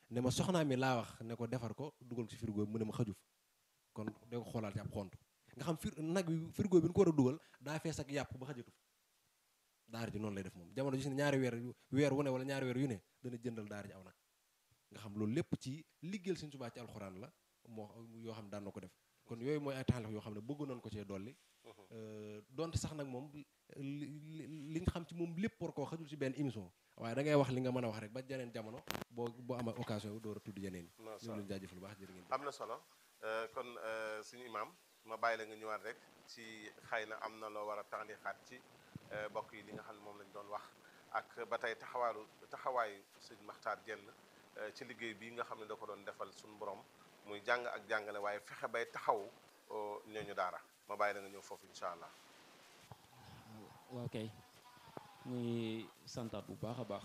ne ma soxnaa mi laa wax ne ko defar ko dugal ko ci frigo bi mu ne ma xaju fa kon de ko xoolaal ci ab xont nga xam fir nag bi frigo bi ñu ko war a dugal daa fees ak yàpp ba xajatu fa daara ji noonu lay def moom jamono ji si ne ñaari weer weer wu ne wala ñaari weer yu ne dana jëndal daara ji aw nag nga xam loolu lépp ci liggéeyal Sëñ Tuubaa ci alxuraan la moo yoo xam daan na ko def kon yooyu mooy ay taalif yoo xam ne bëgg nañ ko cee dolli donte sax nag moom li nga xam ci moom lépp war koo xajul ci benn émission waaye da ngay wax li nga mën a wax rek ba jeneen jamono boo boo ama occasion bi door a tudd yeneen yi ñu leen jaajëfal lu baax jërë ngeen am na solo kon suñu imaam ma bàyyi la nga ñëwaat rek ci xëy na am na loo war a tànlixaat ci bokk yi li nga xam ne moom lañ doon wax ak ba tey taxawaalu taxawaayu sëñ Maxtaar Jenn ci liggéey bii nga xam ne da ko doon defal suñu borom muy jàng ak jàngale waaye fexe bay taxaw ñooñu daara ma bàyyi la nga ñëw foofu incha allah. waaw kay muy santaat bu baax a baax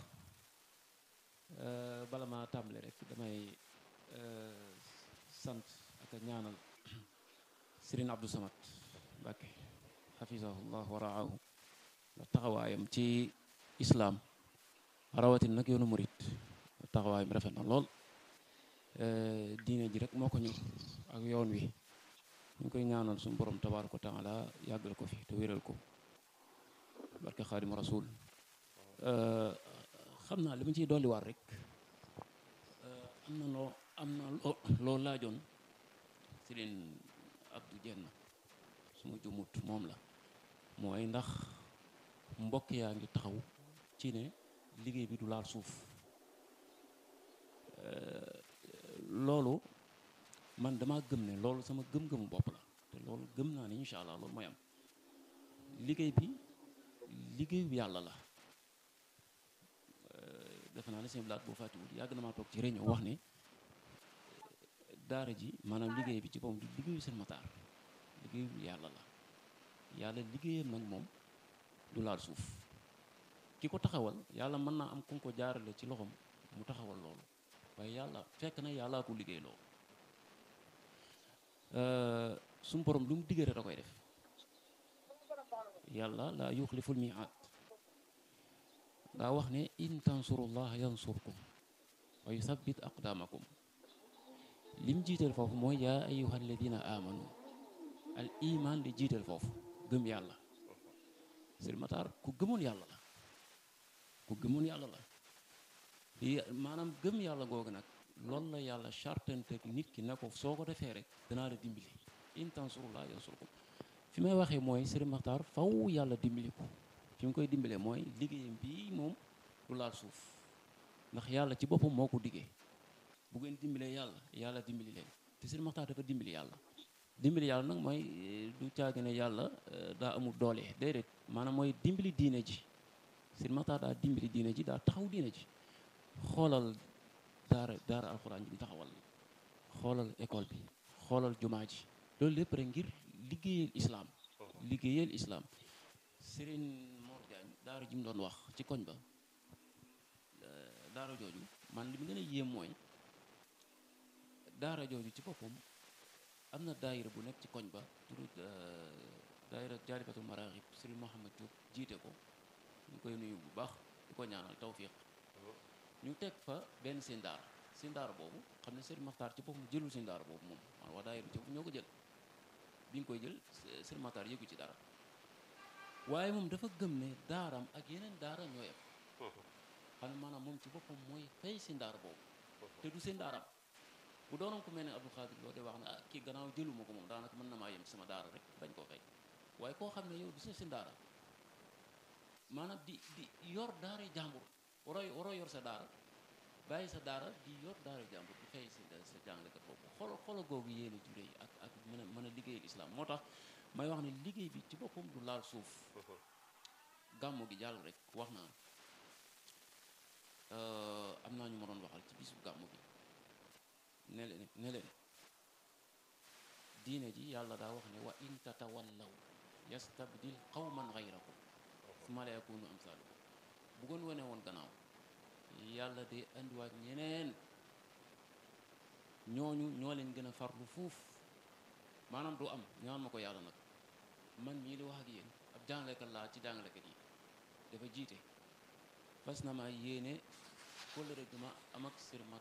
bala ma tàmbale rek damay sant ak a ñaanal Serigne Abdou Samad Mbàkke xafisahullah wa raahu ndax taxawaayam ci islaam rawatin nag yoonu murit taxawaayam rafet na lool diine ji rek moo ko ñor ak yoon wi ñu koy ñaanal suñu borom tabaaraka wa taala yàggal ko fi te wéral ko barke xaadimu rasul xam naa li ma ciy dolliwaat rek am na loo am na loo loo laajoon Serigne Abdou Jenn su ma jumut moom la mooy ndax mbokk yaa ngi taxaw ci ne liggéey bi du laal suuf loolu man dama gëm ne loolu sama gëm-gëmu bopp la te loolu gëm naa ne incha allah loolu mooy am liggéey bi liggéeyu yàlla la defe naa ne seen blaat boo fàttiwul yàgg na maa toog ci réunion wax ne daara ji maanaam liggéey bi ci boppam du liggéeyu seen mataar liggéeyu yàlla la yàlla liggéeyam nag moom du laal suuf ki ko taxawal yàlla mën naa am ku ko jaarale ci loxoom mu taxawal loolu waaye yàlla fekk na yàllaa ko liggéey loolu suñu borom lu mu diggee rek da koy def yàlla laa yuxliful miiaad daa wax ne in tansurullah yansurkum wa yusabbit aqdaamakum lim jiital foofu mooy yaa ayyuha alladina amanu al iman li jiital foofu gëm yàlla sëriñ Matar ku gëmoon yàlla la ku gëmoon yàlla la maanaam gëm yàlla googu nag loolu la yàlla chartante nit ki ne ko soo ko defee rek danaa la dimbali in tansurullah yansurkum fi may waxee mooy Serigne Makhtar faw yàlla dimbali ko fi mu koy dimbalee mooy liggéeyam bii moom du laal suuf ndax yàlla ci boppam moo ko diggee bu ngeen dimbalee yàlla yàlla dimbali leen te Serigne Makhtar dafa dimbali yàlla dimbali yàlla nag mooy du caagi ne yàlla daa amul doole déedéet maanaam mooy dimbali diine ji Serigne Makhtar daa dimbali diine ji daa taxaw diine ji xoolal daara daara alxuraan ji bi taxawal xoolal école bi xoolal jumaa ji loolu lépp rek ngir liggéeyal islaam liggéeyal islaam Serigne Mor Diagne daara ji mu doon wax ci koñ ba daara jooju man li mu gën a yéem mooy daara jooju ci boppam am na daayira bu nekk ci koñ ba turu daayira jaalibatul maraaxib Serigne Mohamed Diop jiite ko ñu koy nuyu bu baax di ko ñaanal tawfiq ñu teg fa benn seen daara seen daara boobu xam ne Serigne Makhtar ci boppam jëlul seen daara boobu moom man waa daayira ci boppam ñoo ko jël bi nga koy jël Serigne Makhtar yëgu ci dara waaye moom dafa gëm ne daaram ak yeneen daara ñoo yem xam ne maanaam moom ci boppam mooy fay seen daara boobu te du seen daaraam bu doonoon ko mel ne Abdou Khadir loo de wax ne ah kii gannaaw jëluma ko moom daanaka mën na maa yem ci sama daara rek bañ koo fay waaye koo xam ne yow du sa seen daara maanaam di di yor daara jàmbur waroo waroo yor sa daara bàyyi sa daara di yor daara jàmbur di fay sa sa jàngalekat boobu xoolal xoolal googu yéene jure yi ak ak mën a mën a liggéeyal islam moo tax may wax ne liggéey bi ci boppam du laal suuf gàmmu gi jàll rek wax naa am naa ñu ma doon waxal ci bisu gàmmu gi ne leen ne leen diine ji yàlla daa wax ne wa in tatawallaw yastabdil qawman ghayrakum summa la yakunu amsalukum bu goon wane woon gannaaw yàlla de andiwaat ñeneen ñooñu ñoo leen gën a farlu fuuf maanaam du am ñaan ma ko yàlla nag man mii di wax ak yéen ab jàngalekat laa ci jàngalekat yi dafa jiite fas na ma yéene kóllëre gi ma am ak Serigne